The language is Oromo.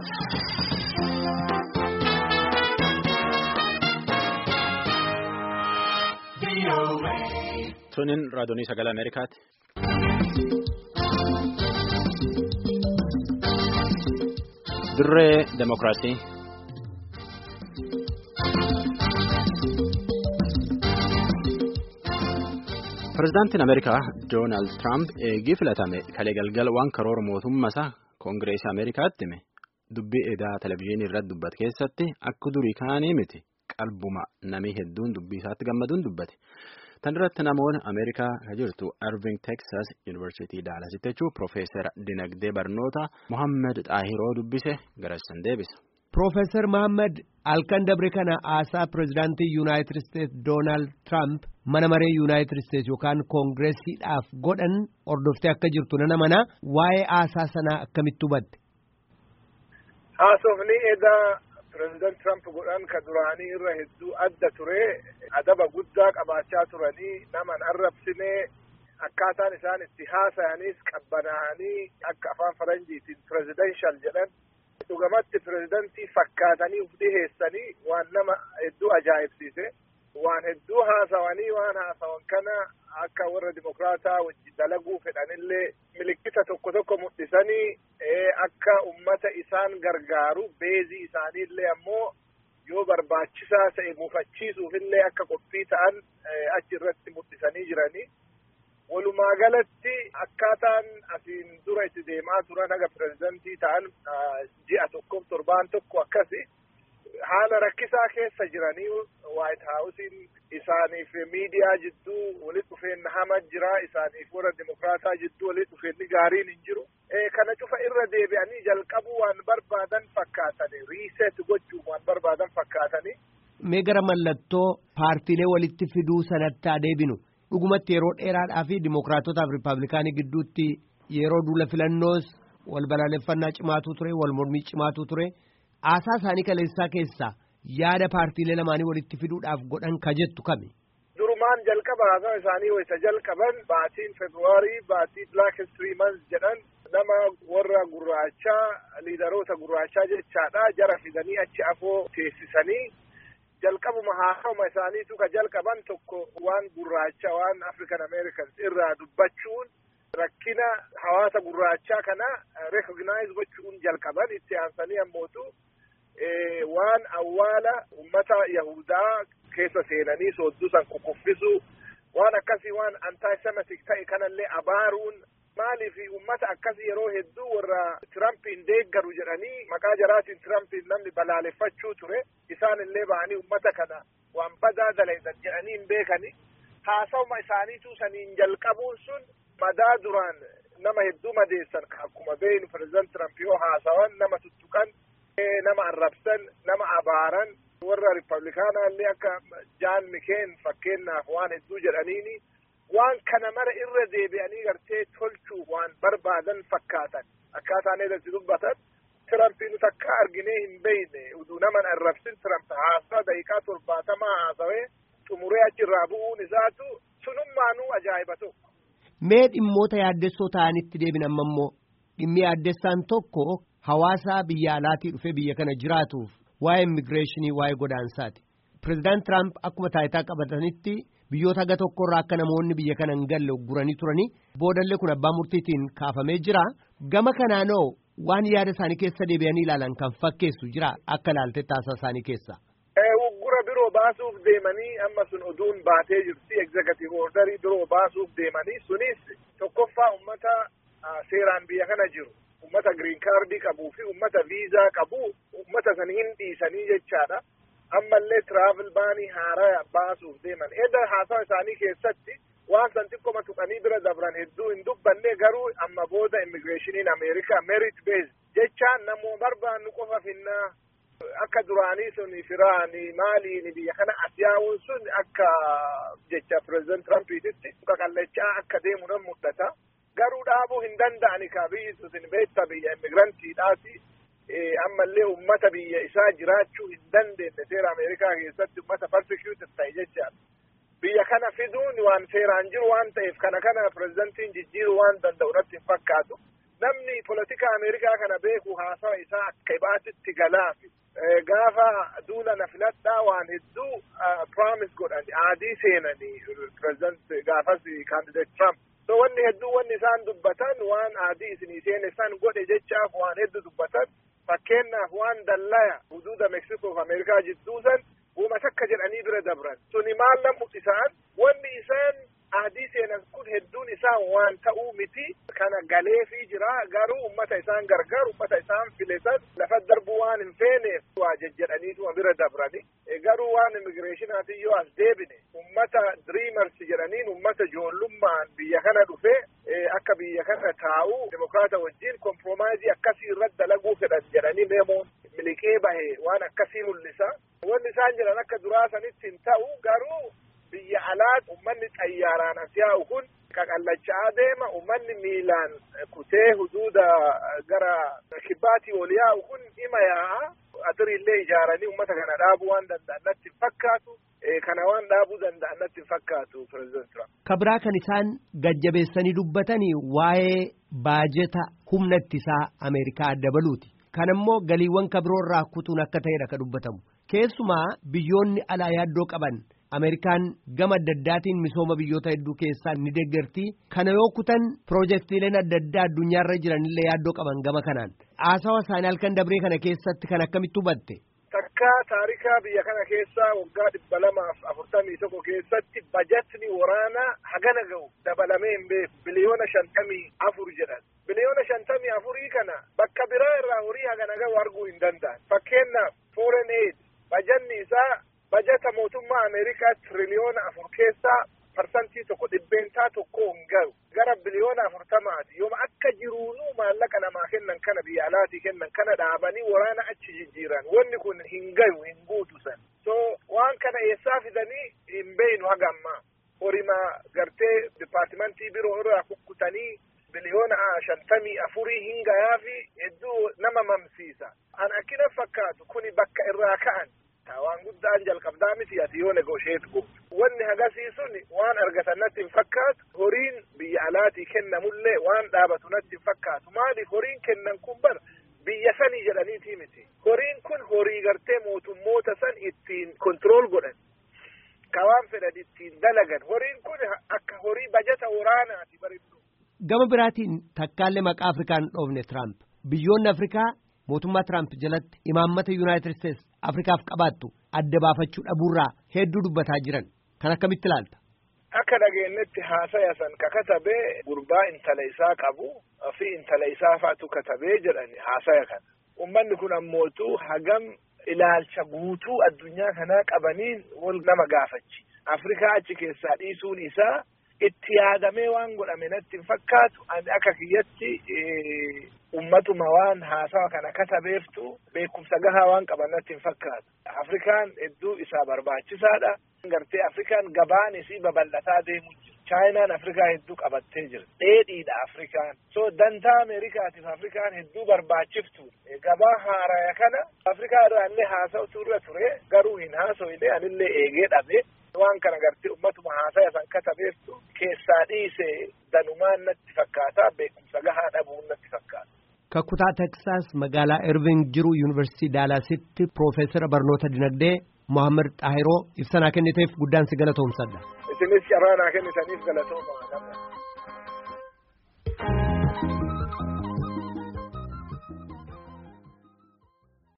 Tuniin raadiyoonii sagalee Ameerikaati. Dirree Demokiraasii. Pireezidaantiin Ameerikaa Doonaald Tiraamp eegii filatame kalee galgala waan karoora mootummaa koongireesii Ameerikaatti hime dubbii edaa televizyiinii irratti dubbate keessatti akka durii kaanii miti qalbuma namii hedduun dubbii isaatti gammaduun dubbate. Tan irratti namoonni Ameerikaa kan jirtu Irving Texas Yuunivarsiitii Daalasitti jechuun Piroofeesar Dinagdee Barnoota Mohaammed Xaahiroo dubbise garassan deebisa. Piroofeesar Mohaammed halkan dabre kana haasaa pireezidaantii Yuunaayitid Isteetsi Doonaald Tiraamp mana maree Yuunaayitid Isteetsi yookaan koongireesiidhaaf godhan hordoftee akka jirtu nana mana waa'ee haasaa sanaa akkamitti hubatte? Haasofni edaa pireezidaant Tiraamp godhan ka duraanii irra hedduu adda ture adaba guddaa qabaachaa turanii naman arrabsine akkaataan isaan itti haasa'anis qabbanaa'anii akka afaan faranjiitiin pireezidenshal jedhan dhugamatti pireezidantii fakkaatanii uf dhiheessanii waan nama hedduu ajaa'ibsiise waan hedduu haasawanii waan haasawan kana akka warra dimokraataa wajji dalaguu fedhanillee milikkita tokko tokko mul'isanii akka ummata isaan gargaaru beezii isaaniillee ammoo yoo barbaachisaa ta'e muufachiisuufillee akka qophii ta'an achi irratti mul'isanii jiranii. Walumaa galatti akkaataan asiin dura itti deemaa turan haga pireezidantii ta'an ji'a tokkoof torbaan tokko akkasi haala rakkisaa keessa jiranii waayit haawusiin isaaniif miidiyaa jidduu walitti dhufeenna hama jira isaaniif warra dimokraataa jidduu walitti dhufeenni gaariin hin jiru. Kana cufa irra deebi'anii jalqabuu waan barbaadan fakkaatanii riiseet gochuuf waan barbaadan fakkaatanii. Mee gara mallattoo paartiilee walitti fiduu sanatti adeebinu. dhugumatti yeroo dheeraadhaa fi dimokiraatotaaf riippaabilikaanii gidduutti yeroo duula filannoos wal balaaleffannaa cimaatu ture wal mormii cimaatu ture haasaa isaanii kaleessaa keessaa yaada paartiilee lamaanii walitti fiduudhaaf godhan ka jettu kami. Durumaan jalqaba haasaa isaanii wayita jalqaban baatiin Feebruwaarii baatii Black History Month jedhan nama warra gurraachaa liidaroota gurraachaa jechaadha jara fidanii achi afoo teessisanii. jalqabuma haasawuma isaaniitu ka jalqaban tokko waan gurraacha waan african americans irraa dubbachuun rakkina hawaasa gurraachaa kana recognize gochuun jalqaban itti aansanii ammootu waan awwaala ummata yahudaa keessa seenanii sooddusan kukuffisu waan akkasii waan antisemitic ta'e kanallee abaaruun maaliif ummata akkasii yeroo hedduu warra tirampiin deeggaru jedhanii maqaa jaraatiin tirampiin namni balaaleffachuu ture isaan illee ba'anii ummata kana waan badaa dalaydan jedhanii hin beekani haasawuma isaaniitu saniin jalqabuun sun madaa duraan nama hedduu madeessan akkuma beeynu pireezidant tiramp yoo haasawan nama tuttuqan nama arrabsan nama abaaran warra riippablikaanaa illee akka jaan mikeen fakkeenyaaf waan hedduu jedhaniini waan kana mara irra deebi'anii gartee tolchuuf waan barbaadan fakkaatan akkaataan irratti dubbatan tirampiin takka arginee hin beeyne uduu naman arrabsin tiramp haasaa daqiiqaa torbaatamaa haasawee xumuree achirraa bu'uun isaatu sunummaanuu ajaa'iba tokko. Mee dhimmoota yaaddessoo ta'anitti deebin amma immoo dhimmi yaaddessaan tokko hawaasa biyya alaatii dhufee biyya kana jiraatuuf waa'ee immigireeshinii waa'ee godaansaati. Pireezidaant Tiraamp akkuma taayitaa qabatanitti biyyoota haga tokkorraa akka namoonni biyya kana hin galle guranii turanii boodallee kun abbaa murtiitiin kaafamee jira. Gama kanaanoo waan yaada isaanii keessa deebi'anii ilaalan kan fakkeessu jira akka ilaalte taasisaa isaanii keessa. Uggura biroo baasuuf deemanii amma sun oduun baatee jirti egzekatiiv ordarii biroo baasuuf deemanii sunis tokkoffaa ummata seeraan biyya kana jiru. ummata giriin kaardii qabuu fi ummata viizaa qabu ummata san hin dhiisanii jechaadha. Ammallee tiraavel baanii haaraa baasuuf deeman. Edda haasawa isaanii keessatti waan san xiqqoma tuqanii bira dabran hedduu hin dubbanne garuu amma booda immigireeshiniin Ameerikaa merit based jechaan namoo barbaannu qofa finnaa akka duraanii sun firaani maaliin biyya kana asiyaa'uun sun akka jecha pireezidant Tirampiititti qaqallachaa akka deemu nan mul'ata. garuu dhaabuu hin danda'ani ka biyyi sun beekta biyya immigirantiidhaati ammallee ummata biyya isaa jiraachuu hin dandeenye seera ameerikaa keessatti ummata persecuted ta'e jechaadha. Biyya kana fiduun waan seeraan jiru waan ta'eef kana kana pireezidantiin jijjiiruu waan danda'u natti hin fakkaatu. namni politika Ameerikaa kana beeku haasawa isaa akka ibaatitti galaafi. Gaafa duula na filadhaa waan hedduu promise godhan aadii seenanii pireezidant gaafas kaandideet Trump. So wanni hedduu wanni isaan dubbatan waan aadii isinii seene san godhe jechaaf waan hedduu dubbatan fakkeenyaaf waan dallaya huduuda Meksikoo fi Ameerikaa jidduu san uuma takka jedhanii bira dabran. Suni maal lamu isaan wanni isaan aadii seenan kun hedduun isaa waan ta'uu miti kana galeefii jira garuu ummata isaan gargaaru ummata isaan filetan lafa darbuu waan hin feeneef waa jejjedhaniituma bira dabrani garuu waan immigireeshinaatiin yoo as deebine ummata diriimars jedhaniin ummata ijoollummaan biyya kana dhufe akka biyya kana taa'u demokraata wajjin komproomaayizii akkasii irratti dalaguu fedhan jedhanii meemoon miliqee bahe waan akkasii mul'isa wanni isaan jedhan akka duraa sanitti hin ta'u garuu biyya alaat ummanni xayyaaraan as yaa'u kun qaqallachaa deema ummanni miilaan kutee huduuda gara kibbaatii ol yaa'u kun ima yaa'a atirillee ijaaranii ummata kana dhaabuu waan danda'an natti hin fakkaatu kana waan dhaabuu danda'an natti hin fakkaatu pireezidant Trump. Kabraa kan isaan gajjabeessanii dubbatanii waa'ee baajeta humna ittisaa Ameerikaa dabaluuti. Kan immoo galiiwwan kabiroorraa kutuun akka ta'edha kan dubbatamu. Keessumaa biyyoonni alaa yaaddoo qaban Ameerikaan gama adda addaatiin misooma biyyoota hedduu keessaa ni deeggarti. Kana yoo kutan piroojeektiileen adda addaa addunyaarra jiranillee yaaddoo qaban gama kanaan. Haasawa isaanii halkan dabree kana keessatti kan akkamitti hubatte? Takka taarikaa biyya kana keessaa waggaa dhibba lamaaf afurtamii tokko keessatti bajatni waraanaa hagana ga'u dabalamee hin beeku biliyoona shantamii afur jedhan. Biliyoona shantamii afurii kana bakka biraa irraa horii hagana ga'u arguu hin danda'an. Fakkeenyaaf foreign aid bajanni isaa bajata mootummaa Ameerikaa tiriliyoona afur keessaa parsantii tokko dhibbeentaa tokko hin gahu gara biliyoona afurtamaati yooma akka jiruunuu maallaqa namaa kennan kana biyya alaatii kennan kana dhaabanii waraana achi jijjiiran wanni kun hin gahu hin guutu san so waan kana eessaa fidanii hin beeynu haga ammaa horima gartee dipaartimentii biroo irraa kukkutanii biliyoona shantamii afurii hin gayaafi hedduu nama mamsiisa an akkina fakkaatu kuni bakka irraa ka'an waan guddaan jalqabdaa miti ati yoo negosheet gootu wanni hagasiisun waan argatan natti hin fakkaatu horiin biyya alaatii kennamullee waan dhaabatu natti hin fakkaatu maaliif horiin kennan kun bar biyya sanii jedhaniitii miti horiin kun horii gartee mootummoota san ittiin kontirool godhan ka waan fedhan ittiin dalagan horiin kun akka horii bajata waraanaati bareeddu. Gama biraatiin takkaallee maqaa Afrikaan dhoofne Tiraamp biyyoonni Afrikaa mootummaa Tiraamp jalatti imaammata Yuunaayitid Isteets Afrikaaf qabaattu adda baafachuu dhabuurraa hedduu dubbataa jiran kan akkamitti ilaalta. Akka dhageenyetti haasaya san ka katabee gurbaa intala isaa qabu fi intala isaa faatu katabee jedhani haasaya kana. Uummanni kun ammootu hagam ilaalcha guutuu addunyaa kanaa qabaniin wal nama gaafachi. Afrikaa achi keessaa dhiisuun isaa itti yaadamee waan godhame natti hin fakkaatu ani akka kiyyatti ummatuma waan haasawa kana katabeeftu beekumsa gahaa waan qaban natti hin fakkaatu. Afrikaan hedduu isaa barbaachisaadha. Gartee Afrikaan gabaan isii babal'ataa deemu jira. Chaayinaan Afrikaa hedduu qabattee jira. Dheedhiidha Afrikaan. So dantaa Ameerikaatiif Afrikaan hedduu barbaachiftu. Gabaa haaraya kana Afrikaa irraa illee haasa'utu irra ture garuu hin haasa'ine anillee eegee dhabe. waan kana gartee ummatuma haasaya san katabeeftu keessaa dhiise danumaan natti fakkaata beekumsa gahaa dhabuun natti fakkaata. Kakkutaa Teksaas magaalaa Irving jiru Yuunivarsiitii Daalaasitti Piroofeesara Barnoota Dinagdee Mohaammed Xaahiroo ibsa kenniteef guddaan si galatoomsadha. Isinis carraa naa kennitaniif galatooma.